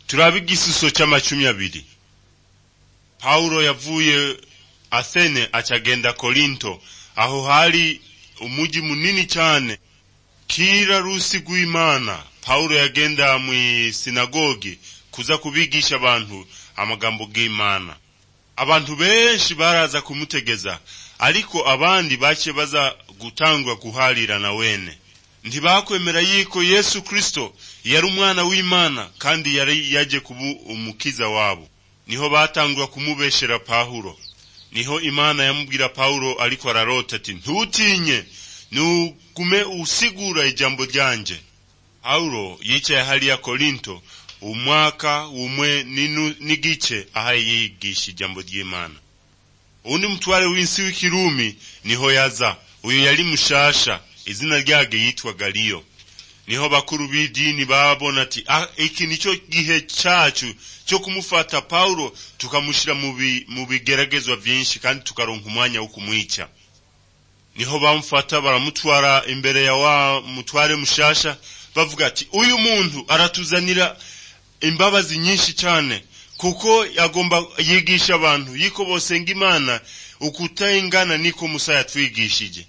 turabiga isuso cy'amacumi abiri pawulo yavuye athene acagenda korinto aho hari umujyi munini cyane kira rusi rw'imana pawulo yagenda mu isinagoge kuza kubigisha abantu amagambo y'imana abantu benshi baraza kumutegeza ariko abandi bake baza gutangwa guharira na wene ntibakwemera yuko yesu kirisito yari umwana w'imana kandi yari yaje kuba umukiza wabo niho batangwa kumubeshera pawulo niho imana yamubwira pawulo ariko ararota ati ntutinye ntugume usigura ijambo ryanjye pawulo yicaye hariya korinto umwaka umwe n'igice aho yigisha ijambo ry'imana undi mutware w'isi w'ikirumi niho yaza uyu yari mushasha izina ryage yitwa galiyo niho bakuru b'idini babona ati iki nicyo gihe cyacu cyo kumufata pawulo tukamushyira mu bigeragezwa byinshi kandi tukaronka umwanya wo kumwica niho bamufata baramutwara imbere ya wa mutware mushasha bavuga ati uyu muntu aratuzanira imbabazi nyinshi cyane kuko yagomba yigisha abantu yiko bosenga imana ukutayingana niko musa yatwigishije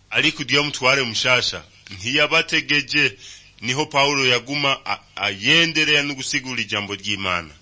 ariko iyo mutware mushasha ntiyabategeje niho pawulo yaguma ayendereye no gusigura ijambo ry'imana